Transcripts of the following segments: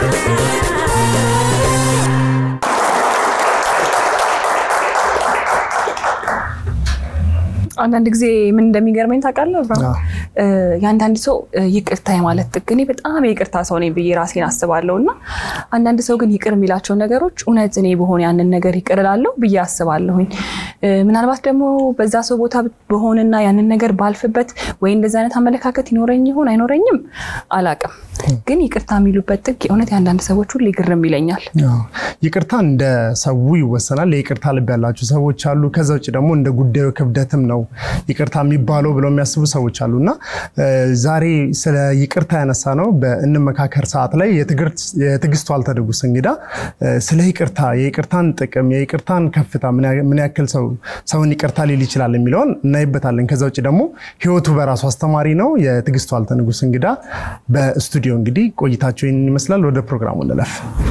አንዳንድ ጊዜ ምን እንደሚገርመኝ ታውቃለህ? የአንዳንድ ሰው ይቅርታ የማለት ጥግ እኔ በጣም የይቅርታ ሰው ነኝ ብዬ ራሴን አስባለሁ። እና አንዳንድ ሰው ግን ይቅር የሚላቸው ነገሮች እውነት እኔ በሆነ ያንን ነገር ይቅር እላለሁ ብዬ አስባለሁኝ። ምናልባት ደግሞ በዛ ሰው ቦታ በሆንና ያንን ነገር ባልፍበት ወይ እንደዚህ አይነት አመለካከት ይኖረኝ ይሆን አይኖረኝም አላቅም። ግን ይቅርታ የሚሉበት ጥግ የእውነት የአንዳንድ ሰዎች ሁሉ ግርም ይለኛል። ይቅርታ እንደ ሰው ይወሰናል። የይቅርታ ልብ ያላቸው ሰዎች አሉ። ከዛ ውጭ ደግሞ እንደ ጉዳዩ ክብደትም ነው ይቅርታ የሚባለው ብለው የሚያስቡ ሰዎች አሉ እና ዛሬ ስለ ይቅርታ ያነሳ ነው በእንመካከር ሰዓት ላይ የትዕግስቱ አልተደጉስ እንግዳ ስለ ይቅርታ የይቅርታን ጥቅም የይቅርታን ከፍታ ምን ያክል ሰው ሰውን ይቅርታ ሊል ይችላል የሚለውን እናይበታለን። ከዛ ውጭ ደግሞ ህይወቱ በራሱ አስተማሪ ነው። የትዕግስቱ አልተንጉስ እንግዳ በስቱዲዮ እንግዲህ ቆይታቸው ይህንን ይመስላል። ወደ ፕሮግራሙ እንለፍ።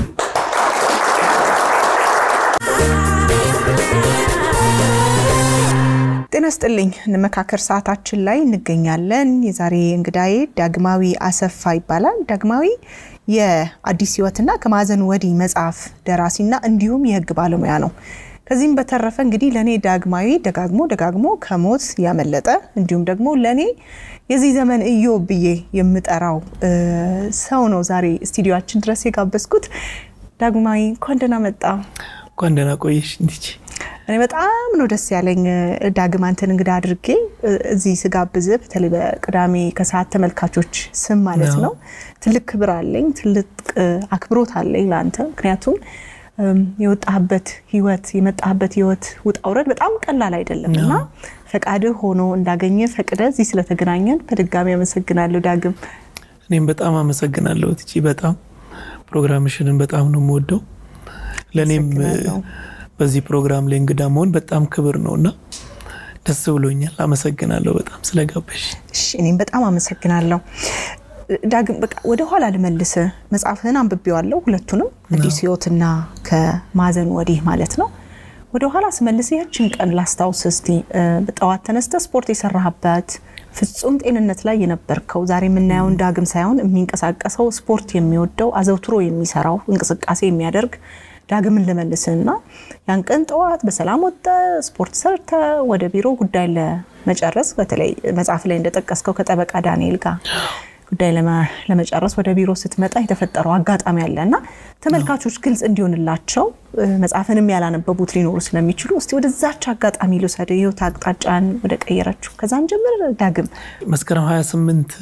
ጤና ስጥልኝ። እንመካከር ሰዓታችን ላይ እንገኛለን። የዛሬ እንግዳዬ ዳግማዊ አሰፋ ይባላል። ዳግማዊ የአዲስ ህይወትና ከማዕዘን ወዲህ መጽሐፍ ደራሲና እንዲሁም የህግ ባለሙያ ነው። ከዚህም በተረፈ እንግዲህ ለእኔ ዳግማዊ ደጋግሞ ደጋግሞ ከሞት ያመለጠ እንዲሁም ደግሞ ለእኔ የዚህ ዘመን እዮብ ብዬ የምጠራው ሰው ነው ዛሬ ስቱዲዮችን ድረስ የጋበዝኩት። ዳግማዊ እንኳን ደህና መጣ። እንኳን ደህና ቆየሽ እንዲች እኔ በጣም ነው ደስ ያለኝ ዳግም አንተን እንግዳ አድርጌ እዚህ ስጋብዝ፣ በተለይ በቅዳሜ ከሰዓት ተመልካቾች ስም ማለት ነው። ትልቅ ክብር አለኝ፣ ትልቅ አክብሮት አለኝ ለአንተ ምክንያቱም የወጣህበት ህይወት የመጣህበት ህይወት ውጣ ውረድ በጣም ቀላል አይደለም እና ፈቃድህ ሆኖ እንዳገኘ ፈቅደ እዚህ ስለተገናኘን በድጋሚ አመሰግናለሁ ዳግም። እኔም በጣም አመሰግናለሁ ትቺ። በጣም ፕሮግራምሽንን በጣም ነው የምወደው። ለእኔም በዚህ ፕሮግራም ላይ እንግዳ መሆን በጣም ክብር ነው እና ደስ ብሎኛል። አመሰግናለሁ በጣም ስለጋበሽ። እኔም በጣም አመሰግናለሁ። ዳግም በቃ ወደ ኋላ ልመልስ። መጽሐፍህን አንብቤዋለሁ ሁለቱንም፣ አዲስ ህይወትና ከማዕዘን ወዲህ ማለት ነው። ወደ ኋላ ስመልስ ያችን ቀን ላስታውስ እስቲ። በጠዋት ተነስተ ስፖርት የሰራህበት ፍጹም ጤንነት ላይ የነበርከው ዛሬ የምናየውን ዳግም ሳይሆን የሚንቀሳቀሰው ስፖርት የሚወደው አዘውትሮ የሚሰራው እንቅስቃሴ የሚያደርግ ዳግምን ልመልስና ያን ቀን ጠዋት በሰላም ወጥተ ስፖርት ሰርተ ወደ ቢሮ ጉዳይ ለመጨረስ በተለይ መጽሐፍ ላይ እንደጠቀስከው ከጠበቃ ዳንኤል ጋር ጉዳይ ለመጨረስ ወደ ቢሮ ስትመጣ የተፈጠረው አጋጣሚ አለ እና ተመልካቾች ግልጽ እንዲሆንላቸው መጽሐፍንም ያላነበቡት ሊኖሩ ስለሚችሉ እስቲ ወደዛች አጋጣሚ ልውሰድ፣ ህይወት አቅጣጫን ወደ ቀየረችው ከዛን ጀምር። ዳግም መስከረም 28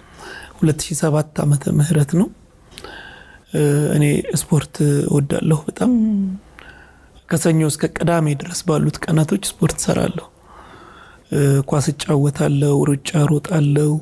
2007 ዓመተ ምህረት ነው። እኔ ስፖርት እወዳለሁ በጣም ከሰኞ እስከ ቅዳሜ ድረስ ባሉት ቀናቶች ስፖርት ሰራለሁ። ኳስ እጫወታለሁ፣ ሩጫ ሮጣለሁ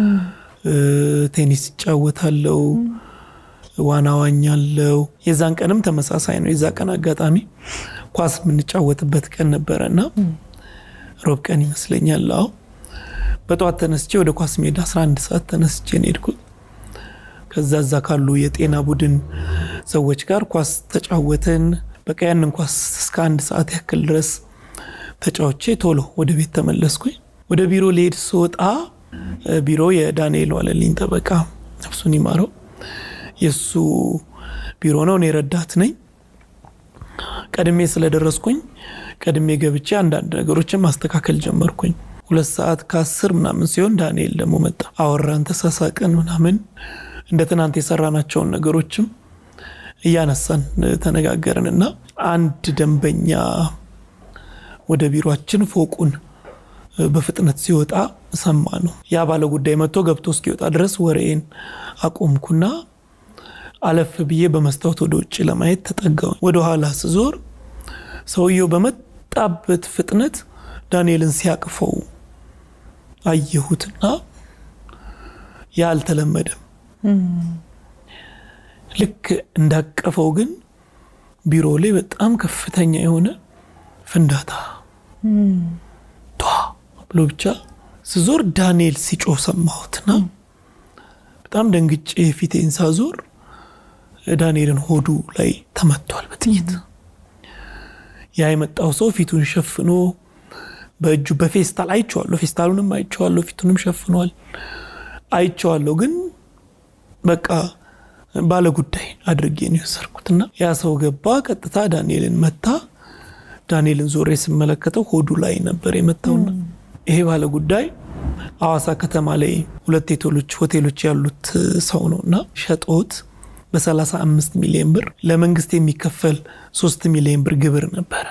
ቴኒስ እጫወታለው፣ ዋና ዋኛለው። የዛን ቀንም ተመሳሳይ ነው። የዛ ቀን አጋጣሚ ኳስ የምንጫወትበት ቀን ነበረ እና ሮብ ቀን ይመስለኛል። አዎ በጠዋት ተነስቼ ወደ ኳስ ሜዳ 11 ሰዓት ተነስቼ ነው የሄድኩት። ከዛ እዛ ካሉ የጤና ቡድን ሰዎች ጋር ኳስ ተጫወትን። በቃ ያንን ኳስ እስከ አንድ ሰዓት ያክል ድረስ ተጫውቼ ቶሎ ወደ ቤት ተመለስኩኝ። ወደ ቢሮ ልሄድ ስወጣ ቢሮ የዳንኤል ዋለልኝ ጠበቃ ነፍሱን ይማረው የእሱ ቢሮ ነው። እኔ ረዳት ነኝ። ቀድሜ ስለደረስኩኝ ቀድሜ ገብቼ አንዳንድ ነገሮችን ማስተካከል ጀመርኩኝ። ሁለት ሰዓት ከአስር ምናምን ሲሆን ዳንኤል ደግሞ መጣ። አወራን፣ ተሳሳቅን ምናምን እንደ ትናንት የሰራናቸውን ነገሮችም እያነሳን ተነጋገርን እና አንድ ደንበኛ ወደ ቢሮችን ፎቁን በፍጥነት ሲወጣ ሰማ ነው። ያ ባለ ጉዳይ መጥቶ ገብቶ እስኪወጣ ድረስ ወሬን አቆምኩና አለፍ ብዬ በመስታወት ወደ ውጭ ለማየት ተጠጋው። ወደ ኋላ ስዞር ሰውየው በመጣበት ፍጥነት ዳንኤልን ሲያቅፈው አየሁትና ያ አልተለመደም። ልክ እንዳቀፈው ግን ቢሮ ላይ በጣም ከፍተኛ የሆነ ፍንዳታ ብሎ ብቻ ስዞር ዳንኤል ሲጮህ ሰማሁትና በጣም ደንግጬ ፊቴን ሳዞር ዳንኤልን ሆዱ ላይ ተመቷል በጥይት። ያ የመጣው ሰው ፊቱን ሸፍኖ በእጁ በፌስታል አይቼዋለሁ። ፌስታሉንም አይቼዋለሁ። ፊቱንም ሸፍኗል አይቼዋለሁ። ግን በቃ ባለ ጉዳይ አድርጌ ነው የወሰድኩትና ያ ሰው ገባ። ቀጥታ ዳንኤልን መታ። ዳንኤልን ዞሬ ስመለከተው ሆዱ ላይ ነበር የመታውና ይሄ ባለ ጉዳይ ሐዋሳ ከተማ ላይ ሁለት ሆቴሎች ሆቴሎች ያሉት ሰው ነው እና ሸጦት በ35 ሚሊዮን ብር ለመንግስት የሚከፈል 3 ሚሊዮን ብር ግብር ነበረ።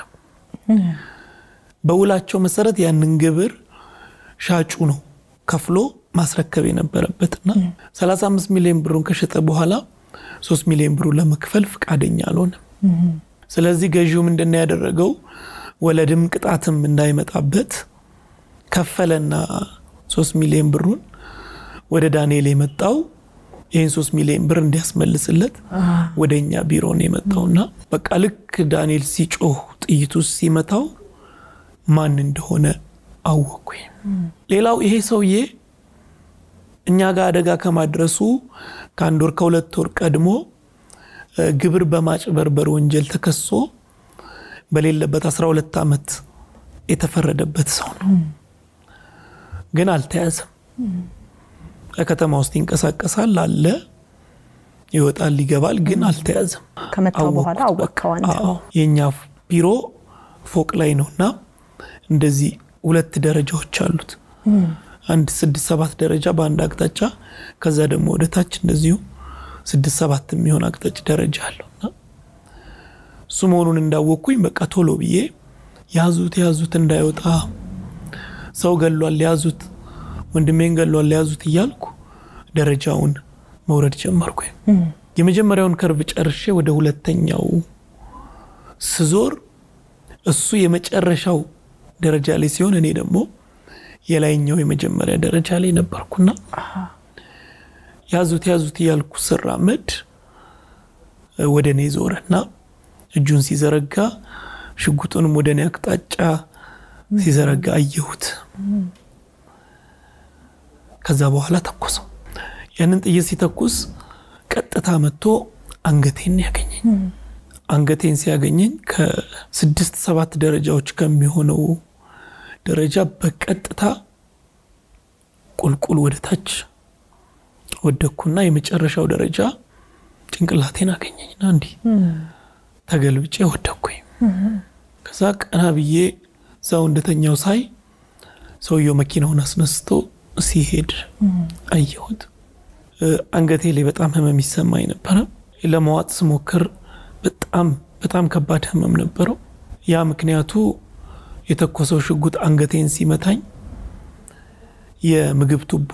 በውላቸው መሰረት ያንን ግብር ሻጩ ነው ከፍሎ ማስረከብ የነበረበትና 35 ሚሊዮን ብሩን ከሸጠ በኋላ 3 ሚሊዮን ብሩን ለመክፈል ፈቃደኛ አልሆነም። ስለዚህ ገዢው ምንድን ነው ያደረገው? ወለድም ቅጣትም እንዳይመጣበት ከፈለና 3 ሚሊዮን ብሩን ወደ ዳንኤል የመጣው ይህን 3 ሚሊዮን ብር እንዲያስመልስለት ወደ እኛ ቢሮ ነው የመጣውና በቃ ልክ ዳንኤል ሲጮህ ጥይቱ ሲመታው ማን እንደሆነ አወኩኝ። ሌላው ይሄ ሰውዬ እኛ ጋር አደጋ ከማድረሱ ከአንድ ወር ከሁለት ወር ቀድሞ ግብር በማጭበርበር ወንጀል ተከሶ በሌለበት 12 ዓመት የተፈረደበት ሰው ነው። ግን አልተያዘም። ከከተማ ውስጥ ይንቀሳቀሳል አለ ይወጣል ይገባል፣ ግን አልተያዘም። ከመታው በኋላ አወቀው አንተ? አዎ፣ የእኛ ቢሮ ፎቅ ላይ ነው እና እንደዚህ ሁለት ደረጃዎች አሉት። አንድ ስድስት ሰባት ደረጃ በአንድ አቅጣጫ፣ ከዛ ደግሞ ወደ ታች እንደዚሁ ስድስት ሰባት የሚሆን አቅጣጫ ደረጃ አለው እና እሱ መሆኑን እንዳወቅኩኝ በቃ ቶሎ ብዬ ያዙት ያዙት እንዳይወጣ ሰው ገሏል ያዙት፣ ወንድሜን ገሏል ያዙት እያልኩ ደረጃውን መውረድ ጀመርኩ። የመጀመሪያውን ከርቭ ጨርሼ ወደ ሁለተኛው ስዞር እሱ የመጨረሻው ደረጃ ላይ ሲሆን እኔ ደግሞ የላይኛው የመጀመሪያ ደረጃ ላይ ነበርኩና ያዙት ያዙት እያልኩ ስራመድ ወደ እኔ ዞረና እጁን ሲዘረጋ ሽጉጡንም ወደ እኔ አቅጣጫ ሲዘረጋ አየሁት። ከዛ በኋላ ተኮሰው። ያንን ጥይት ሲተኩስ ቀጥታ መጥቶ አንገቴን ያገኘኝ። አንገቴን ሲያገኘኝ ከስድስት ሰባት ደረጃዎች ከሚሆነው ደረጃ በቀጥታ ቁልቁል ወደ ታች ወደኩና የመጨረሻው ደረጃ ጭንቅላቴን አገኘኝና እንዲህ ተገልብጬ ወደኩኝ። ከዛ ቀና ብዬ ሰው እንደተኛው ሳይ ሰውየው መኪናውን አስነስቶ ሲሄድ አየሁት። አንገቴ ላይ በጣም ህመም ይሰማኝ ነበረ። ለመዋጥ ስሞክር በጣም በጣም ከባድ ህመም ነበረው። ያ ምክንያቱ የተኮሰው ሽጉጥ አንገቴን ሲመታኝ የምግብ ቱቦ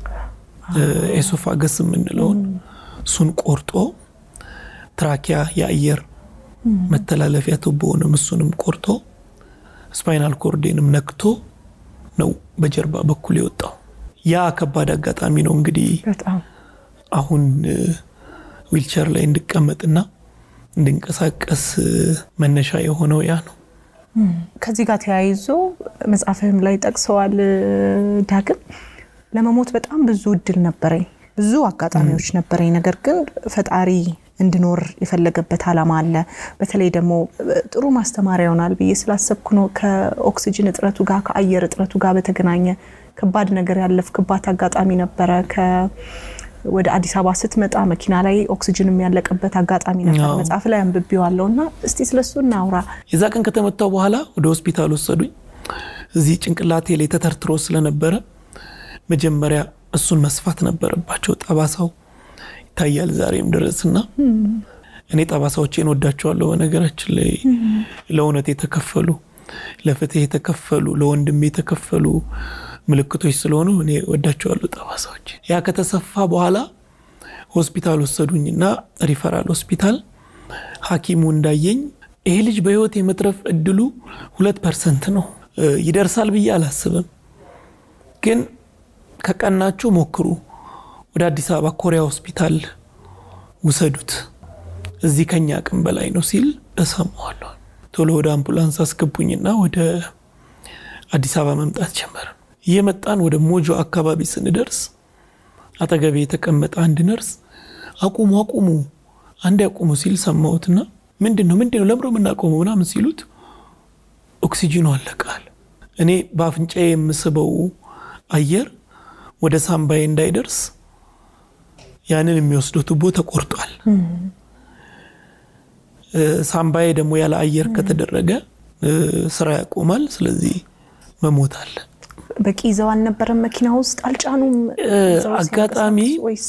ኤሶፋገስ የምንለውን እሱን ቆርጦ ትራኪያ የአየር መተላለፊያ ቱቦውንም እሱንም ቆርጦ ስፓይናል ኮርዴንም ነክቶ ነው በጀርባ በኩል የወጣው። ያ ከባድ አጋጣሚ ነው እንግዲህ በጣም አሁን ዊልቸር ላይ እንድቀመጥና እንድንቀሳቀስ መነሻ የሆነው ያ ነው። ከዚህ ጋር ተያይዞ መጽሐፍህም ላይ ጠቅሰዋል ዳግም ለመሞት በጣም ብዙ እድል ነበረኝ፣ ብዙ አጋጣሚዎች ነበረኝ። ነገር ግን ፈጣሪ እንድኖር የፈለገበት ዓላማ አለ። በተለይ ደግሞ ጥሩ ማስተማሪያ ይሆናል ብዬ ስላሰብኩ ነው። ከኦክሲጅን እጥረቱ ጋር ከአየር እጥረቱ ጋር በተገናኘ ከባድ ነገር ያለፍክባት አጋጣሚ ነበረ። ወደ አዲስ አበባ ስትመጣ መኪና ላይ ኦክሲጅን የሚያለቅበት አጋጣሚ ነበር። አዎ። መጽሐፍ ላይ አንብቤዋለሁ እና እስቲ ስለሱ እናውራ። የዛ ቀን ከተመታው በኋላ ወደ ሆስፒታል ወሰዱኝ። እዚህ ጭንቅላቴ ላይ ተተርትሮ ስለነበረ መጀመሪያ እሱን መስፋት ነበረባቸው። ጠባሳው ይታያል ዛሬም ድረስና እኔ ጠባሳዎቼን ወዳቸዋለሁ። በነገራችን ላይ ለእውነት የተከፈሉ ለፍትህ የተከፈሉ ለወንድም የተከፈሉ ምልክቶች ስለሆኑ እኔ ወዳቸዋለሁ ጠባሳዎች። ያ ከተሰፋ በኋላ ሆስፒታል ወሰዱኝና ሪፈራል ሆስፒታል ሐኪሙ እንዳየኝ ይሄ ልጅ በህይወት የመትረፍ እድሉ ሁለት ፐርሰንት ነው እ ይደርሳል ብዬ አላስብም፣ ግን ከቀናችሁ ሞክሩ፣ ወደ አዲስ አበባ ኮሪያ ሆስፒታል ውሰዱት፣ እዚህ ከኛ አቅም በላይ ነው ሲል እሰማዋለሁ። ቶሎ ወደ አምቡላንስ አስገቡኝና ወደ አዲስ አበባ መምጣት ጀመርን። እየመጣን ወደ ሞጆ አካባቢ ስንደርስ አጠገቤ የተቀመጠ አንድ ነርስ አቁሙ አቁሙ አንድ ያቁሙ ሲል ሰማሁትና ምንድን ነው ምንድን ነው ለምሮ የምናቆመው ምናምን ሲሉት ኦክሲጂኑ አለቃል። እኔ በአፍንጫዬ የምስበው አየር ወደ ሳምባዬ እንዳይደርስ ያንን የሚወስደው ቱቦ ተቆርጧል። ሳምባዬ ደግሞ ያለ አየር ከተደረገ ስራ ያቆማል። ስለዚህ መሞት አለ። በቂ ይዘው አልነበረም መኪና ውስጥ አልጫኑም። አጋጣሚ ወይስ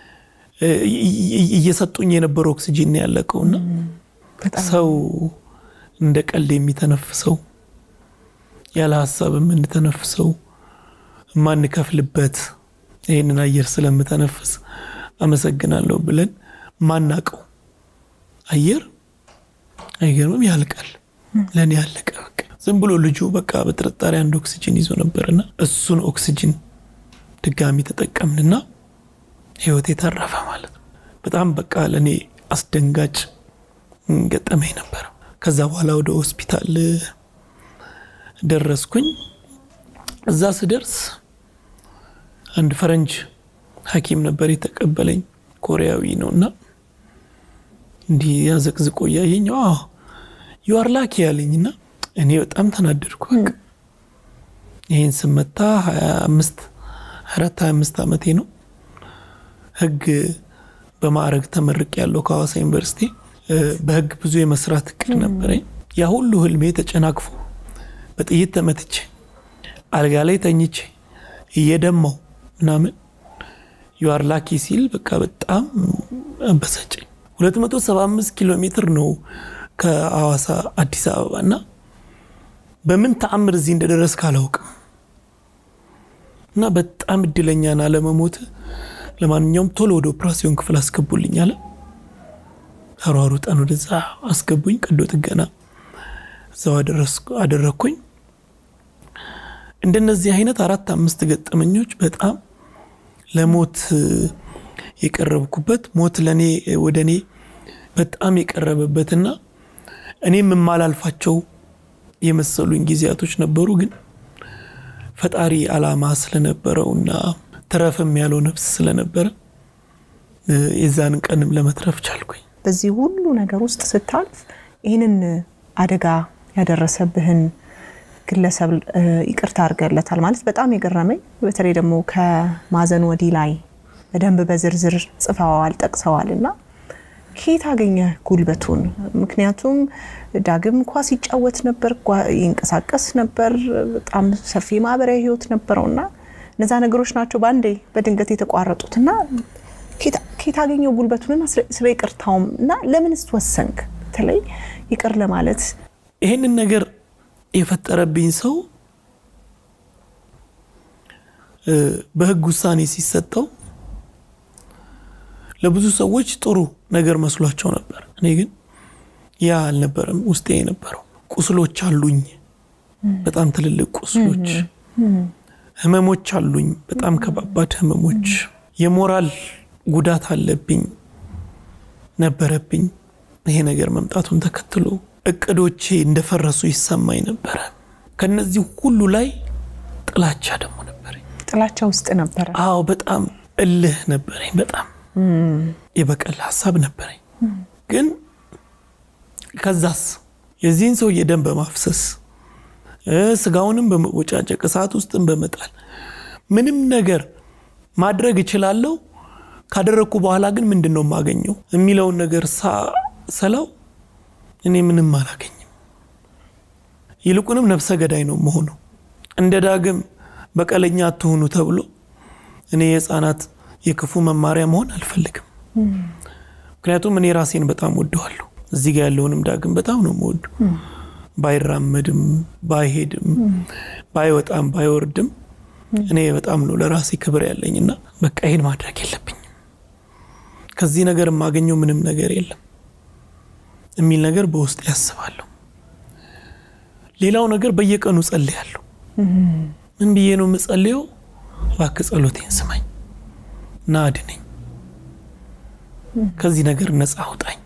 እየሰጡኝ የነበረው ኦክሲጂን ነው ያለቀውና ሰው እንደ ቀልድ የሚተነፍሰው ያለ ሀሳብ የምንተነፍሰው የማንከፍልበት ይህንን አየር ስለምተነፍስ አመሰግናለሁ ብለን ማናቀው አየር አይገርምም? ያልቃል። ለእኔ ያለቀ በቃ ዝም ብሎ ልጁ በቃ በጥርጣሬ አንድ ኦክሲጅን ይዞ ነበርና እሱን ኦክሲጅን ድጋሚ ተጠቀምንና ህይወት የተረፈ ማለት ነው። በጣም በቃ ለእኔ አስደንጋጭ ገጠመኝ ነበረ። ከዛ በኋላ ወደ ሆስፒታል ደረስኩኝ። እዛ ስደርስ አንድ ፈረንጅ ሐኪም ነበር የተቀበለኝ ኮሪያዊ ነው እና እንዲህ ያዘቅዝቆ እያየኝ ዩአር ላኪ ያለኝና እኔ በጣም ተናደድኩ። በቃ ይህን ስመታ ሀያ አምስት አራት ሀያ አምስት ዓመቴ ነው። ህግ በማዕረግ ተመርቅ ያለው ከሐዋሳ ዩኒቨርሲቲ በህግ ብዙ የመስራት እቅድ ነበረኝ። ያ ሁሉ ህልሜ ተጨናቅፎ በጥይት ተመትቼ አልጋ ላይ ተኝቼ እየደማው ምናምን ዩአር ላኪ ሲል በቃ በጣም አበሳጨኝ። 275 ኪሎ ሜትር ነው ከሐዋሳ አዲስ አበባ እና በምን ተአምር እዚህ እንደደረስክ አላውቅም እና በጣም እድለኛን አለመሞት። ለማንኛውም ቶሎ ወደ ኦፕራሲዮን ክፍል አስገቡልኝ አለ። ተሯሩጠን ወደዛ አስገቡኝ። ቀዶ ጥገና እዛው አደረግኩኝ። እንደነዚህ አይነት አራት አምስት ገጠመኞች በጣም ለሞት የቀረብኩበት ሞት ለእኔ ወደ እኔ በጣም የቀረበበትና እኔም የማላልፋቸው የመሰሉኝ ጊዜያቶች ነበሩ። ግን ፈጣሪ ዓላማ ስለነበረውና ትረፍም ያለው ነፍስ ስለነበረ የዛን ቀንም ለመትረፍ ቻልኩኝ። በዚህ ሁሉ ነገር ውስጥ ስታልፍ ይህንን አደጋ ያደረሰብህን ግለሰብ ይቅርታ አድርገለታል ማለት በጣም የገረመኝ በተለይ ደግሞ ከማዘን ወዲህ ላይ በደንብ በዝርዝር ጽፈዋል ጠቅሰዋል እና ከየት አገኘ ጉልበቱን? ምክንያቱም ዳግም ኳስ ይጫወት ነበር፣ ይንቀሳቀስ ነበር፣ በጣም ሰፊ ማህበራዊ ህይወት ነበረው እና እነዛ ነገሮች ናቸው በአንዴ በድንገት የተቋረጡት እና ከየት አገኘው ጉልበቱንና ስለ ይቅርታውም እና ለምንስ ወሰንክ በተለይ ይቅር ለማለት? ይህንን ነገር የፈጠረብኝ ሰው በህግ ውሳኔ ሲሰጠው ለብዙ ሰዎች ጥሩ ነገር መስሏቸው ነበር። እኔ ግን ያ አልነበረም ውስጤ የነበረው። ቁስሎች አሉኝ፣ በጣም ትልልቅ ቁስሎች፣ ህመሞች አሉኝ፣ በጣም ከባባድ ህመሞች፣ የሞራል ጉዳት አለብኝ ነበረብኝ። ይሄ ነገር መምጣቱን ተከትሎ እቅዶቼ እንደፈረሱ ይሰማኝ ነበረ። ከነዚህ ሁሉ ላይ ጥላቻ ደግሞ ነበረኝ። ጥላቻ ውስጥ ነበረ። አዎ፣ በጣም እልህ ነበረኝ። በጣም የበቀል ሀሳብ ነበረኝ። ግን ከዛስ የዚህን ሰውዬ ደም በማፍሰስ ስጋውንም በመቦጫጨቅ እሳት ውስጥም በመጣል ምንም ነገር ማድረግ እችላለሁ። ካደረግኩ በኋላ ግን ምንድን ነው የማገኘው የሚለውን ነገር ሰላው እኔ ምንም አላገኝም። ይልቁንም ነፍሰ ገዳይ ነው መሆነው። እንደ ዳግም በቀለኛ አትሆኑ ተብሎ እኔ የህፃናት የክፉ መማሪያ መሆን አልፈልግም። ምክንያቱም እኔ ራሴን በጣም ወደዋለሁ። እዚህ ጋ ያለውንም ዳግም በጣም ነው የምወዱ። ባይራመድም፣ ባይሄድም፣ ባይወጣም፣ ባይወርድም እኔ በጣም ነው ለራሴ ክብር ያለኝና በቃ ይሄን ማድረግ የለብኝም ከዚህ ነገር የማገኘው ምንም ነገር የለም የሚል ነገር በውስጥ ያስባለሁ። ሌላው ነገር በየቀኑ ጸልያለሁ። ምን ብዬ ነው የምጸልየው? እባክህ ጸሎቴን ስማኝ እና አድነኝ፣ ከዚህ ነገር ነፃ አውጣኝ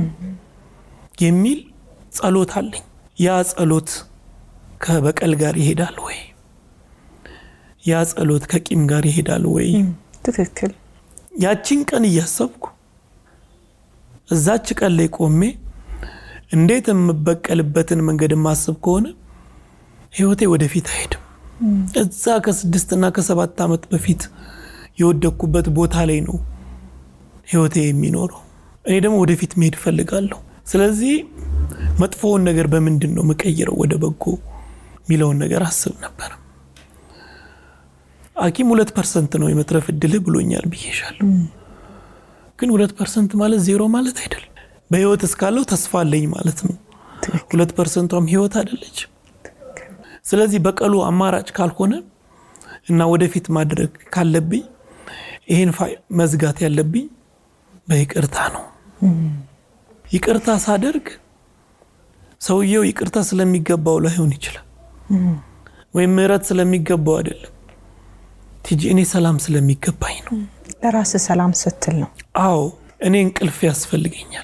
የሚል ጸሎት አለኝ። ያ ጸሎት ከበቀል ጋር ይሄዳል ወይ? ያ ጸሎት ከቂም ጋር ይሄዳል ወይ? ትክክል። ያቺን ቀን እያሰብኩ እዛች ቀን ላይ ቆሜ እንዴት የምበቀልበትን መንገድ የማስብ ከሆነ ህይወቴ ወደፊት አይሄድም። እዛ ከስድስትና ከሰባት ዓመት በፊት የወደቅኩበት ቦታ ላይ ነው ህይወቴ የሚኖረው። እኔ ደግሞ ወደፊት መሄድ እፈልጋለሁ። ስለዚህ መጥፎውን ነገር በምንድን ነው የምቀይረው ወደ በጎ የሚለውን ነገር አስብ ነበር። ሐኪም ሁለት ፐርሰንት ነው የመትረፍ እድልህ ብሎኛል ብዬሻለሁ። ግን ሁለት ፐርሰንት ማለት ዜሮ ማለት አይደለም። በህይወት እስካለው ተስፋ አለኝ ማለት ነው። ሁለት ፐርሰንቷም ህይወት አይደለች። ስለዚህ በቀሉ አማራጭ ካልሆነ እና ወደፊት ማድረግ ካለብኝ ይህን ፋይል መዝጋት ያለብኝ በይቅርታ ነው። ይቅርታ ሳደርግ ሰውየው ይቅርታ ስለሚገባው ላይሆን ይችላል፣ ወይም ምህረት ስለሚገባው አይደለም። ቲጂ እኔ ሰላም ስለሚገባኝ ነው። ለራስ ሰላም ስትል ነው። አዎ እኔ እንቅልፍ ያስፈልገኛል።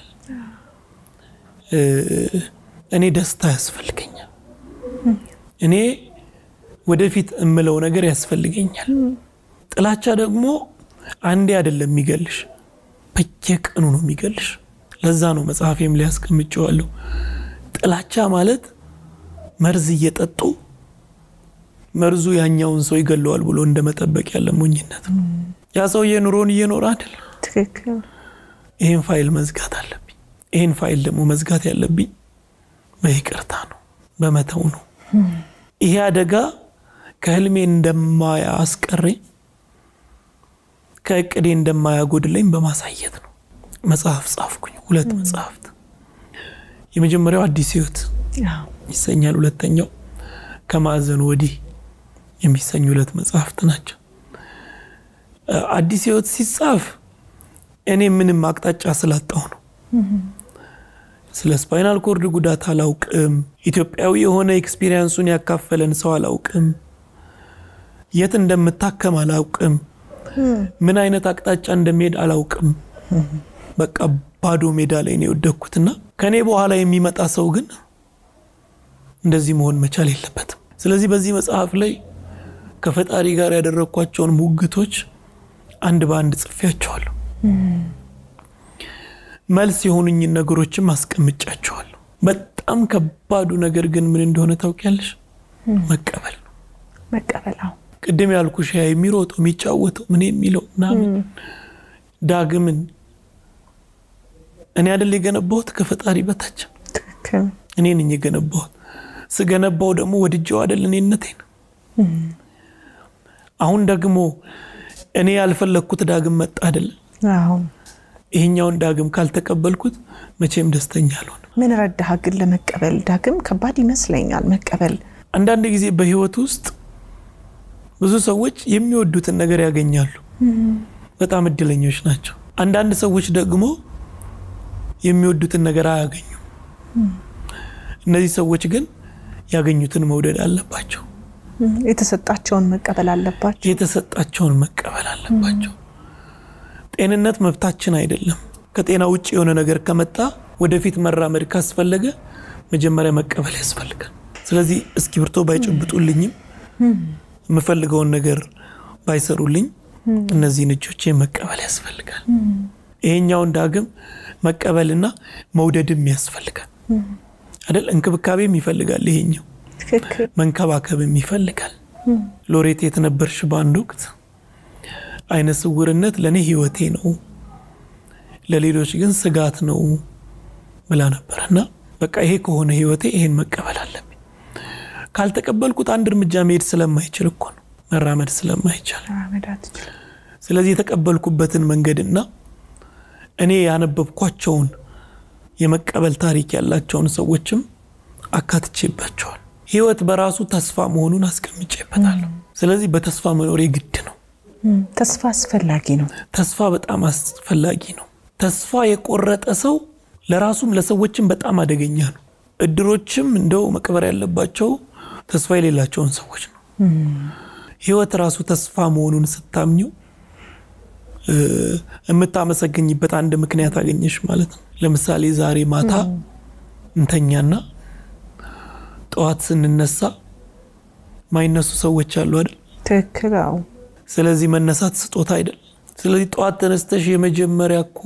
እኔ ደስታ ያስፈልገኛል። እኔ ወደፊት እምለው ነገር ያስፈልገኛል። ጥላቻ ደግሞ አንዴ አይደለም የሚገልሽ፣ በየቀኑ ነው የሚገልሽ። ለዛ ነው መጽሐፌም ላይ ያስቀምጨዋለሁ። ጥላቻ ማለት መርዝ እየጠጡ መርዙ ያኛውን ሰው ይገለዋል ብሎ እንደ መጠበቅ ያለ ሞኝነት ነው። ያ ሰውዬ ኑሮን እየኖረ አይደል? ትክክል። ይህን ፋይል መዝጋት አለብኝ። ይህን ፋይል ደግሞ መዝጋት ያለብኝ በይቅርታ ነው፣ በመተው ነው። ይሄ አደጋ ከህልሜ እንደማያስቀረኝ ከእቅዴ እንደማያጎድለኝ በማሳየት ነው። መጽሐፍ ጻፍኩኝ፣ ሁለት መጽሐፍት። የመጀመሪያው አዲስ ህይወት ይሰኛል። ሁለተኛው ከማዕዘኑ ወዲህ የሚሰኙ ሁለት መጽሐፍት ናቸው። አዲስ ህይወት ሲጻፍ እኔ ምንም አቅጣጫ ስላጣው ነው። ስለ ስፓይናል ኮርድ ጉዳት አላውቅም። ኢትዮጵያዊ የሆነ ኤክስፒሪየንሱን ያካፈለን ሰው አላውቅም። የት እንደምታከም አላውቅም። ምን አይነት አቅጣጫ እንደሚሄድ አላውቅም። በቃ ባዶ ሜዳ ላይ ነው የወደኩትና ከእኔ በኋላ የሚመጣ ሰው ግን እንደዚህ መሆን መቻል የለበትም። ስለዚህ በዚህ መጽሐፍ ላይ ከፈጣሪ ጋር ያደረግኳቸውን ሙግቶች አንድ በአንድ ጽፌያቸዋለሁ። መልስ የሆኑኝን ነገሮችም አስቀምጫቸዋለሁ። በጣም ከባዱ ነገር ግን ምን እንደሆነ ታውቂያለሽ? መቀበል ነው። መቀበል አዎ። ቅድም ያልኩሽ ያ የሚሮጠው የሚጫወተው ምን የሚለው ምናምን ዳግምን እኔ አይደል የገነባሁት ከፈጣሪ በታች ትክክል። እኔ ነኝ የገነባሁት። ስገነባው ደግሞ ወድጀው አይደል እኔነቴን። አሁን ደግሞ እኔ ያልፈለግኩት ዳግም መጣ አይደል? አዎ። ይሄኛውን ዳግም ካልተቀበልኩት መቼም ደስተኛ አልሆንም። ምን ረዳህ ግን ለመቀበል? ዳግም ከባድ ይመስለኛል መቀበል። አንዳንድ ጊዜ በህይወት ውስጥ ብዙ ሰዎች የሚወዱትን ነገር ያገኛሉ። በጣም እድለኞች ናቸው። አንዳንድ ሰዎች ደግሞ የሚወዱትን ነገር አያገኙም። እነዚህ ሰዎች ግን ያገኙትን መውደድ አለባቸው። የተሰጣቸውን መቀበል አለባቸው። የተሰጣቸውን መቀበል አለባቸው። ጤንነት መብታችን አይደለም። ከጤና ውጭ የሆነ ነገር ከመጣ ወደፊት መራመድ ካስፈለገ መጀመሪያ መቀበል ያስፈልጋል። ስለዚህ እስክሪብቶ ባይጨብጡልኝም የምፈልገውን ነገር ባይሰሩልኝ እነዚህን እጆቼ መቀበል ያስፈልጋል። ይሄኛውን ዳግም መቀበልና መውደድም ያስፈልጋል አይደል? እንክብካቤም ይፈልጋል። ይሄኛው ትክክል። መንከባከብም ይፈልጋል። ሎሬት የተነበርሽ በአንድ ወቅት አይነ ስውርነት ለእኔ ህይወቴ ነው፣ ለሌሎች ግን ስጋት ነው ብላ ነበር እና በቃ ይሄ ከሆነ ህይወቴ ይሄን መቀበል አለብኝ። ካልተቀበልኩት አንድ እርምጃ መሄድ ስለማይችል እኮ ነው መራመድ ስለማይቻል። መራመድ አትችልም። ስለዚህ የተቀበልኩበትን መንገድና እኔ ያነበብኳቸውን የመቀበል ታሪክ ያላቸውን ሰዎችም አካትቼባቸዋል። ህይወት በራሱ ተስፋ መሆኑን አስቀምጬበታለሁ። ስለዚህ በተስፋ መኖሬ ግድ ነው። እም፣ ተስፋ አስፈላጊ ነው። ተስፋ በጣም አስፈላጊ ነው። ተስፋ የቆረጠ ሰው ለራሱም ለሰዎችም በጣም አደገኛ ነው። እድሮችም እንደው መቅበር ያለባቸው ተስፋ የሌላቸውን ሰዎች ነው። ህይወት ራሱ ተስፋ መሆኑን ስታምኘው እ፣ የምታመሰግኝበት አንድ ምክንያት አገኘሽ ማለት ነው። ለምሳሌ ዛሬ ማታ እንተኛና ጠዋት ስንነሳ ማይነሱ ሰዎች አሉ አይደል? ትክክል። አዎ። ስለዚህ መነሳት ስጦታ አይደል? ስለዚህ ጠዋት ተነስተሽ የመጀመሪያ እኮ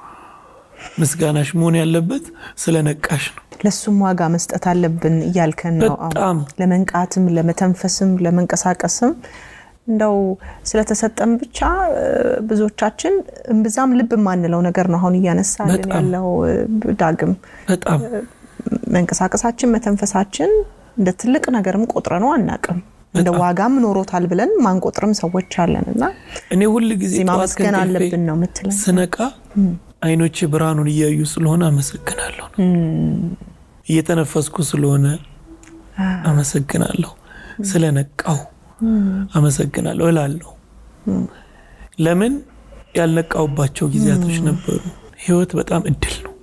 ምስጋናሽ መሆን ያለበት ስለ ነቃሽ ነው። ለሱም ዋጋ መስጠት አለብን እያልከን ነው። አዎ። በጣም ለመንቃትም፣ ለመተንፈስም፣ ለመንቀሳቀስም እንደው ስለተሰጠን ብቻ ብዙዎቻችን እምብዛም ልብ የማንለው ነገር ነው አሁን እያነሳልን ያለው ዳግም በጣም መንቀሳቀሳችን መተንፈሳችን እንደ ትልቅ ነገርም ቆጥረ ነው አናቅም እንደ ዋጋም ኖሮታል ብለን ማንቆጥርም ሰዎች አለን እና እኔ ሁል ጊዜ ማመስገን አለብን ነው የምትለን ስነቃ አይኖቼ ብርሃኑን እያዩ ስለሆነ አመሰግናለሁ ነው እየተነፈስኩ ስለሆነ አመሰግናለሁ ስለነቃው አመሰግናለሁ እላለሁ ለምን ያልነቃውባቸው ጊዜያቶች ነበሩ ህይወት በጣም እድል ነው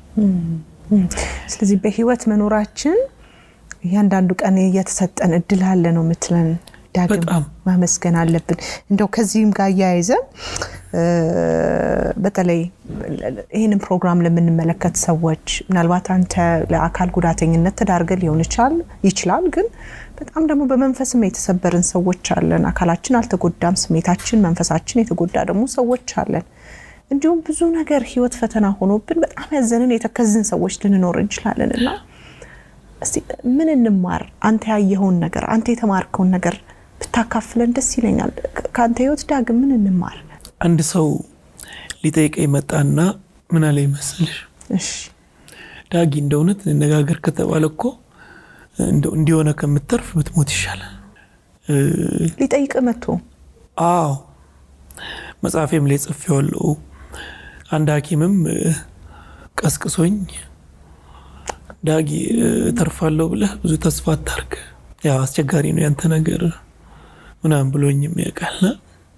ስለዚህ በህይወት መኖራችን እያንዳንዱ ቀን እየተሰጠን እድል አለ ነው የምትለን ዳግም በጣም ማመስገን አለብን እንደው ከዚህም ጋር እያያይዘ በተለይ ይህንን ፕሮግራም ለምንመለከት ሰዎች ምናልባት አንተ ለአካል ጉዳተኝነት ተዳርገ ሊሆን ይችላል ይችላል ግን በጣም ደግሞ በመንፈስም የተሰበርን ሰዎች አለን አካላችን አልተጎዳም ስሜታችን መንፈሳችን የተጎዳ ደግሞ ሰዎች አለን እንዲሁም ብዙ ነገር ህይወት ፈተና ሆኖብን በጣም ያዘንን የተከዝን ሰዎች ልንኖር እንችላለን እና እስቲ ምን እንማር አንተ ያየኸውን ነገር አንተ የተማርከውን ነገር ብታካፍለን ደስ ይለኛል ከአንተ ህይወት ዳግም ምን እንማር አንድ ሰው ሊጠይቀኝ መጣና ምን አለ ይመስልሽ እሺ ዳጊ እንደ እውነት እንነጋገር ከተባለ እኮ እንዲሆነ ከምተርፍ ብትሞት ይሻላል ሊጠይቅ መጥቶ አዎ መጽሐፌም ላይ ጽፌዋለሁ አንድ ሀኪምም ቀስቅሶኝ ዳጊ ተርፋለሁ ብለህ ብዙ ተስፋ አታርግ ያው አስቸጋሪ ነው ያንተ ነገር ምናምን ብሎኝ የሚያውቃልና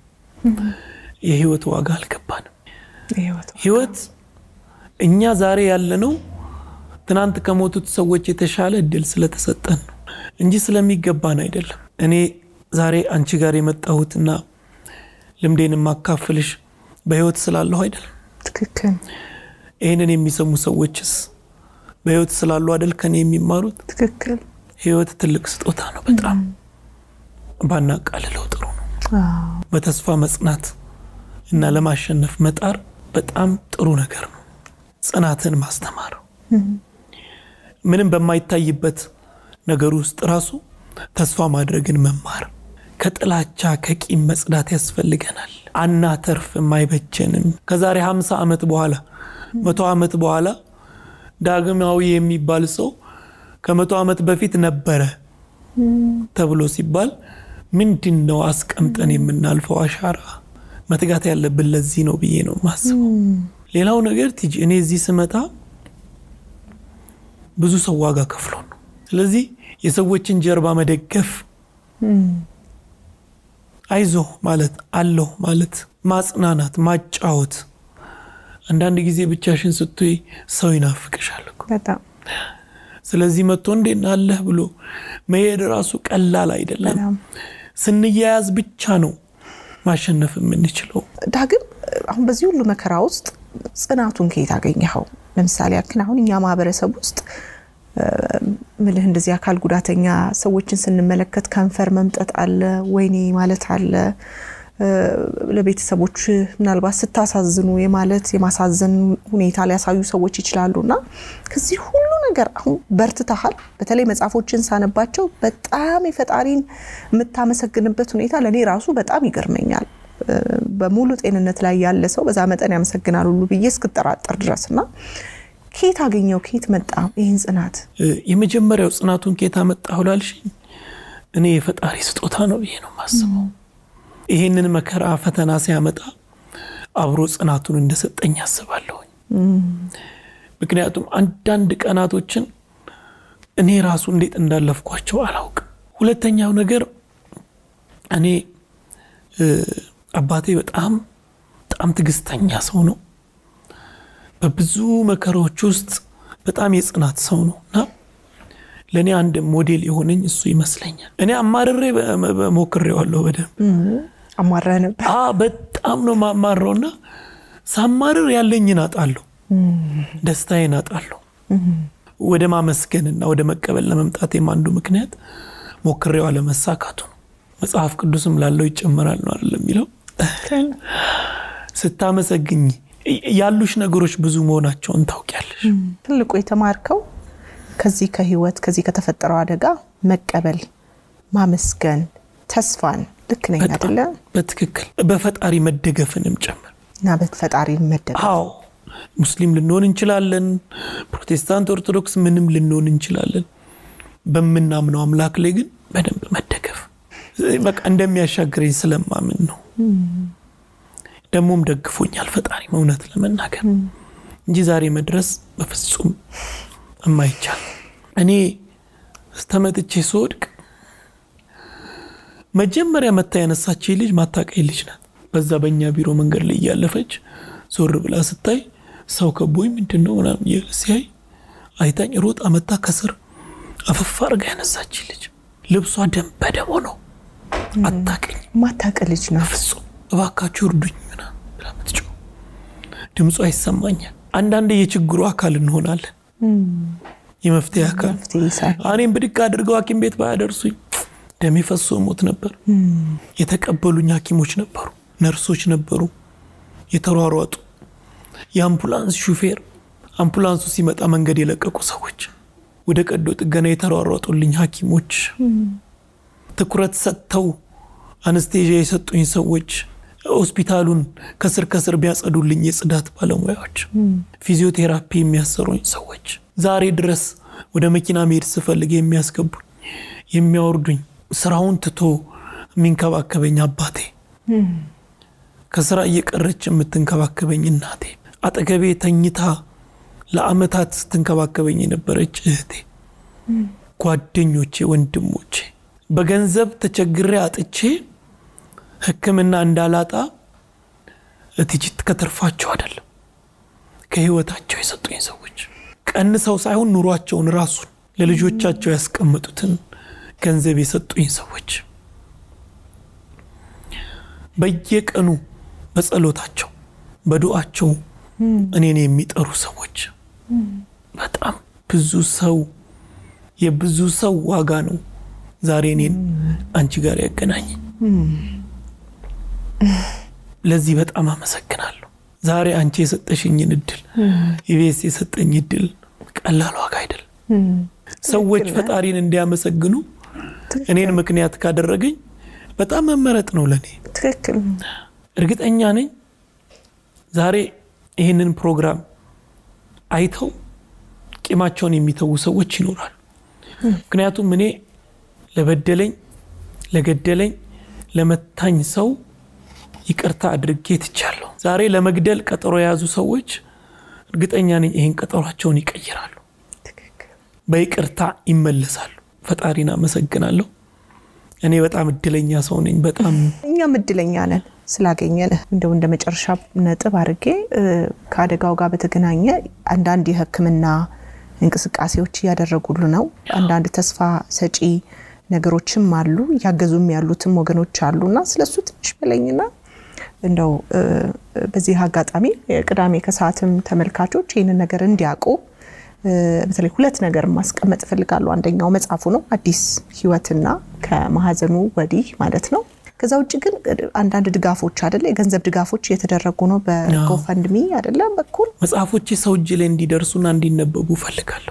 የህይወት ዋጋ አልገባንም ህይወት እኛ ዛሬ ያለነው ትናንት ከሞቱት ሰዎች የተሻለ እድል ስለተሰጠን ነው እንጂ ስለሚገባን አይደለም እኔ ዛሬ አንቺ ጋር የመጣሁትና ልምዴን የማካፍልሽ በህይወት ስላለሁ አይደለም ትክክል ይህንን የሚሰሙ ሰዎችስ በህይወት ስላሉ አይደል ከኔ የሚማሩት ትክክል ህይወት ትልቅ ስጦታ ነው በጣም ባናቃልለው ጥሩ ነው በተስፋ መጽናት እና ለማሸነፍ መጣር በጣም ጥሩ ነገር ነው ጽናትን ማስተማር ምንም በማይታይበት ነገር ውስጥ ራሱ ተስፋ ማድረግን መማር ከጥላቻ ከቂም መጽዳት ያስፈልገናል አናተርፍም አይበጀንም ከዛሬ 50 ዓመት በኋላ መቶ ዓመት በኋላ ዳግማዊ የሚባል ሰው ከመቶ ዓመት በፊት ነበረ ተብሎ ሲባል ምንድን ነው አስቀምጠን የምናልፈው አሻራ መትጋት ያለብን ለዚህ ነው ብዬ ነው ማስበው ሌላው ነገር ቲጂ እኔ እዚህ ስመጣ ብዙ ሰው ዋጋ ከፍሎ ነው ስለዚህ የሰዎችን ጀርባ መደገፍ አይዞ ማለት አለሁ ማለት ማጽናናት ማጫወት አንዳንድ ጊዜ ብቻሽን ስትይ ሰው ይናፍቅሻል እኮ በጣም ስለዚህ መጥቶ እንዴት አለህ ብሎ መሄድ ራሱ ቀላል አይደለም በጣም ስንያያዝ ብቻ ነው ማሸነፍ የምንችለው ዳግም አሁን በዚህ ሁሉ መከራ ውስጥ ጽናቱን ከየት አገኘኸው? ለምሳሌ ያክል አሁን እኛ ማህበረሰብ ውስጥ ምልህ እንደዚህ አካል ጉዳተኛ ሰዎችን ስንመለከት ከንፈር መምጠጥ አለ፣ ወይኔ ማለት አለ። ለቤተሰቦች ምናልባት ስታሳዝኑ የማለት የማሳዘን ሁኔታ ሊያሳዩ ሰዎች ይችላሉ እና ከዚህ ሁሉ ነገር አሁን በርትተሃል። በተለይ መጽሐፎችን ሳነባቸው በጣም የፈጣሪን የምታመሰግንበት ሁኔታ ለእኔ ራሱ በጣም ይገርመኛል። በሙሉ ጤንነት ላይ ያለ ሰው በዛ መጠን ያመሰግናል ሁሉ ብዬ እስክጠራጠር ድረስ እና ከየት አገኘው? ከየት መጣ ይህን ጽናት? የመጀመሪያው ጽናቱን ከየት አመጣሁ ላልሽኝ እኔ የፈጣሪ ስጦታ ነው ብዬ ነው የማስበው። ይሄንን መከራ ፈተና ሲያመጣ አብሮ ጽናቱን እንደሰጠኝ አስባለሁኝ። ምክንያቱም አንዳንድ ቀናቶችን እኔ ራሱ እንዴት እንዳለፍኳቸው አላውቅም። ሁለተኛው ነገር እኔ አባቴ በጣም በጣም ትዕግስተኛ ሰው ነው። በብዙ መከራዎች ውስጥ በጣም የጽናት ሰው ነው እና ለእኔ አንድ ሞዴል የሆነኝ እሱ ይመስለኛል። እኔ አማርሬ ሞክሬዋለሁ በደንብ አማረህ ነበር። በጣም ነው ማማረው እና ሳማርር ያለኝን አጣለሁ፣ ደስታዬን አጣለሁ። ወደ ማመስገንና ወደ መቀበል ለመምጣቴም አንዱ ምክንያት ሞክሬው አለመሳካቱ ነው። መጽሐፍ ቅዱስም ላለው ይጨመራል ነው አይደለም የሚለው። ስታመሰግኝ ያሉሽ ነገሮች ብዙ መሆናቸውን ታውቂያለሽ። ትልቁ የተማርከው ከዚህ ከህይወት ከዚህ ከተፈጠረው አደጋ መቀበል፣ ማመስገን፣ ተስፋን ልክ ነኝ በጣም አይደለ? በትክክል በፈጣሪ መደገፍንም ጭምር እና በፈጣሪ መደገፍ አዎ ሙስሊም ልንሆን እንችላለን፣ ፕሮቴስታንት፣ ኦርቶዶክስ ምንም ልንሆን እንችላለን። በምናምነው አምላክ ላይ ግን በደንብ መደገፍ በቃ እንደሚያሻግረኝ ስለማምን ነው። ደግሞም ደግፎኛል ፈጣሪ እውነት ለመናገር እንጂ ዛሬ መድረስ በፍጹም የማይቻል እኔ ስተመጥቼ ስወድቅ መጀመሪያ መታ ያነሳችኝ ልጅ ማታቀኝ ልጅ ናት። በዛ በእኛ ቢሮ መንገድ ላይ እያለፈች ዞር ብላ ስታይ ሰው ከቦኝ ምንድን ነው ምናምን እያለ ሲያይ አይታኝ ሮጣ መታ ከስር አፈፋ አርጋ ያነሳችኝ ልጅ ልብሷ ደም በደም ነው። አታቀኝ ማታቅ ልጅ ነው። በፍጹም እባካችሁ እርዱኝ ምናምን ብላ ምትጮህ ድምጿ ይሰማኛል። አንዳንዴ የችግሩ አካል እንሆናለን፣ የመፍትሄ አካል መፍትሄ ሳይሆን እኔም ብድግ አድርገው ሐኪም ቤት ባያደርሱኝ ደሜ ፈሶ ሞት ነበር። የተቀበሉኝ ሐኪሞች ነበሩ፣ ነርሶች ነበሩ፣ የተሯሯጡ የአምቡላንስ ሹፌር፣ አምቡላንሱ ሲመጣ መንገድ የለቀቁ ሰዎች፣ ወደ ቀዶ ጥገና የተሯሯጡልኝ ሐኪሞች፣ ትኩረት ሰጥተው አነስቴዥያ የሰጡኝ ሰዎች፣ ሆስፒታሉን ከስር ከስር ቢያጸዱልኝ የጽዳት ባለሙያዎች፣ ፊዚዮቴራፒ የሚያሰሩኝ ሰዎች፣ ዛሬ ድረስ ወደ መኪና መሄድ ስፈልግ የሚያስገቡኝ የሚያወርዱኝ ስራውን ትቶ የሚንከባከበኝ አባቴ፣ ከስራ እየቀረች የምትንከባከበኝ እናቴ፣ አጠገቤ ተኝታ ለአመታት ስትንከባከበኝ የነበረች እህቴ፣ ጓደኞቼ፣ ወንድሞቼ በገንዘብ ተቸግሬ አጥቼ ሕክምና እንዳላጣ እትጅት ከተርፋቸው አይደለም ከህይወታቸው የሰጡኝ ሰዎች ቀንሰው ሳይሆን ኑሯቸውን ራሱን ለልጆቻቸው ያስቀመጡትን ገንዘብ የሰጡኝ ሰዎች በየቀኑ በጸሎታቸው በዱዓቸው እኔን የሚጠሩ ሰዎች በጣም ብዙ ሰው የብዙ ሰው ዋጋ ነው ዛሬ እኔን አንቺ ጋር ያገናኝ። ለዚህ በጣም አመሰግናለሁ። ዛሬ አንቺ የሰጠሽኝን እድል ኢቢኤስ የሰጠኝ እድል ቀላል ዋጋ አይደለም። ሰዎች ፈጣሪን እንዲያመሰግኑ እኔን ምክንያት ካደረገኝ በጣም መመረጥ ነው ለእኔ። ትክክል እርግጠኛ ነኝ ዛሬ ይህንን ፕሮግራም አይተው ቂማቸውን የሚተዉ ሰዎች ይኖራሉ። ምክንያቱም እኔ ለበደለኝ፣ ለገደለኝ፣ ለመታኝ ሰው ይቅርታ አድርጌ ትቻለሁ። ዛሬ ለመግደል ቀጠሮ የያዙ ሰዎች እርግጠኛ ነኝ ይህን ቀጠሯቸውን ይቀይራሉ፣ በይቅርታ ይመለሳሉ። ፈጣሪን አመሰግናለሁ። እኔ በጣም እድለኛ ሰው ነኝ። በጣም እኛም እድለኛ ነን ስላገኘን። እንደው እንደ መጨረሻ ነጥብ አድርጌ ከአደጋው ጋር በተገናኘ አንዳንድ የሕክምና እንቅስቃሴዎች እያደረጉሉ ነው። አንዳንድ ተስፋ ሰጪ ነገሮችም አሉ፣ እያገዙም ያሉትም ወገኖች አሉ እና ስለሱ ትንሽ በለኝና እንደው በዚህ አጋጣሚ ቅዳሜ ከሰዓትም ተመልካቾች ይህንን ነገር እንዲያውቁ በተለይ ሁለት ነገር ማስቀመጥ እፈልጋለሁ። አንደኛው መጽሐፉ ነው አዲስ ህይወትና ከማህፀኑ ወዲህ ማለት ነው። ከዛ ውጭ ግን አንዳንድ ድጋፎች አደለ የገንዘብ ድጋፎች እየተደረጉ ነው በጎፈንድሚ አደለ በኩል መጽሐፎቼ ሰው እጅ ላይ እንዲደርሱና እንዲነበቡ እፈልጋለሁ።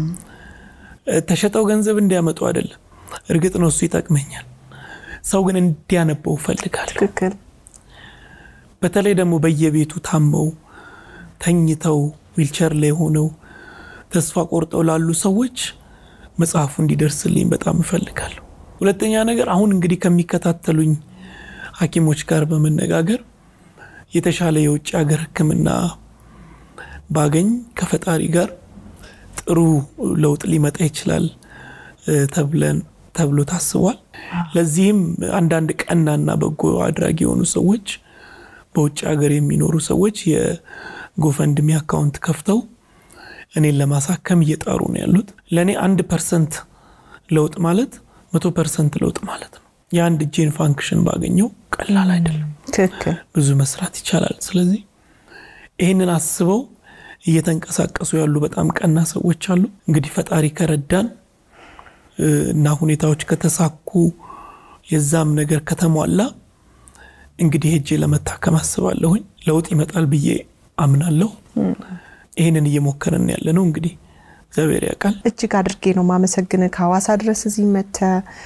ተሸጠው ገንዘብ እንዲያመጡ አይደለም። እርግጥ ነው እሱ ይጠቅመኛል። ሰው ግን እንዲያነበው እፈልጋለሁ። ትክክል። በተለይ ደግሞ በየቤቱ ታመው ተኝተው ዊልቸር ላይ ሆነው ተስፋ ቆርጠው ላሉ ሰዎች መጽሐፉ እንዲደርስልኝ በጣም እፈልጋለሁ። ሁለተኛ ነገር አሁን እንግዲህ ከሚከታተሉኝ ሐኪሞች ጋር በመነጋገር የተሻለ የውጭ ሀገር ሕክምና ባገኝ ከፈጣሪ ጋር ጥሩ ለውጥ ሊመጣ ይችላል ተብለን ተብሎ ታስቧል። ለዚህም አንዳንድ ቀናና በጎ አድራጊ የሆኑ ሰዎች በውጭ ሀገር የሚኖሩ ሰዎች የጎፈንድሚ አካውንት ከፍተው እኔን ለማሳከም እየጣሩ ነው ያሉት። ለእኔ አንድ ፐርሰንት ለውጥ ማለት መቶ ፐርሰንት ለውጥ ማለት ነው። የአንድ እጄን ፋንክሽን ባገኘው ቀላል አይደለም። ትክክል። ብዙ መስራት ይቻላል። ስለዚህ ይህንን አስበው እየተንቀሳቀሱ ያሉ በጣም ቀና ሰዎች አሉ። እንግዲህ ፈጣሪ ከረዳን እና ሁኔታዎች ከተሳኩ የዛም ነገር ከተሟላ እንግዲህ ሄጄ ለመታከም አስባለሁኝ። ለውጥ ይመጣል ብዬ አምናለሁ። ይህንን እየሞከርን ያለ ነው። እንግዲህ እግዚአብሔር ያውቃል። እጅግ አድርጌ ነው ማመሰግን ከሐዋሳ ድረስ እዚህ መተ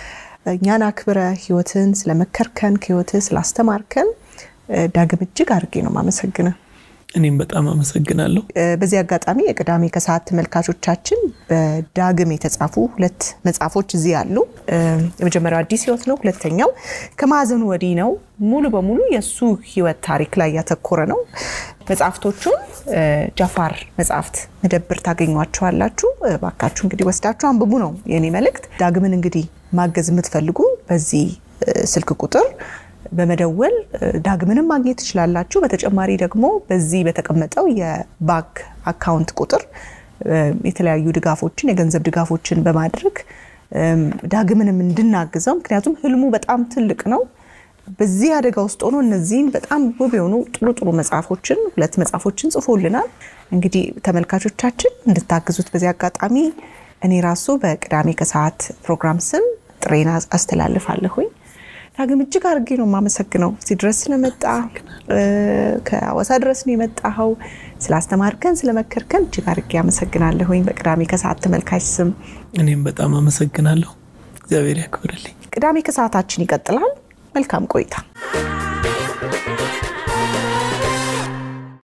እኛን አክብረ ህይወትን ስለመከርከን ከህይወትህ ስላስተማርከን ዳግም እጅግ አድርጌ ነው ማመሰግነ እኔም በጣም አመሰግናለሁ። በዚህ አጋጣሚ የቅዳሜ ከሰዓት ተመልካቾቻችን በዳግም የተጻፉ ሁለት መጽሐፎች እዚህ አሉ። የመጀመሪያው አዲስ ህይወት ነው። ሁለተኛው ከማዕዘኑ ወዲህ ነው። ሙሉ በሙሉ የእሱ ህይወት ታሪክ ላይ ያተኮረ ነው። መጽሐፍቶቹን ጃፋር መጽሐፍት መደብር ታገኟቸዋላችሁ። ባካችሁ እንግዲህ ወስዳችሁ አንብቡ ነው የኔ መልእክት። ዳግምን እንግዲህ ማገዝ የምትፈልጉ በዚህ ስልክ ቁጥር በመደወል ዳግምንም ማግኘት ትችላላችሁ። በተጨማሪ ደግሞ በዚህ በተቀመጠው የባንክ አካውንት ቁጥር የተለያዩ ድጋፎችን የገንዘብ ድጋፎችን በማድረግ ዳግምንም እንድናግዘው ምክንያቱም ህልሙ በጣም ትልቅ ነው። በዚህ አደጋ ውስጥ ሆኖ እነዚህን በጣም ውብ የሆኑ ጥሩ ጥሩ መጽሐፎችን ሁለት መጽሐፎችን ጽፎልናል። እንግዲህ ተመልካቾቻችን እንድታግዙት በዚህ አጋጣሚ እኔ ራሱ በቅዳሜ ከሰዓት ፕሮግራም ስም ጥሬን አስተላልፋለሁኝ። ዳግም እጅግ አድርጌ ነው የማመሰግነው እዚህ ድረስ ስለመጣ ከአዋሳ ድረስ ነው የመጣኸው። ስላስተማርከን ስለመከርከን እጅግ አድርጌ አመሰግናለሁኝ በቅዳሜ ከሰዓት ተመልካች ስም። እኔም በጣም አመሰግናለሁ። እግዚአብሔር ያክብርልኝ። ቅዳሜ ከሰዓታችን ይቀጥላል። መልካም ቆይታ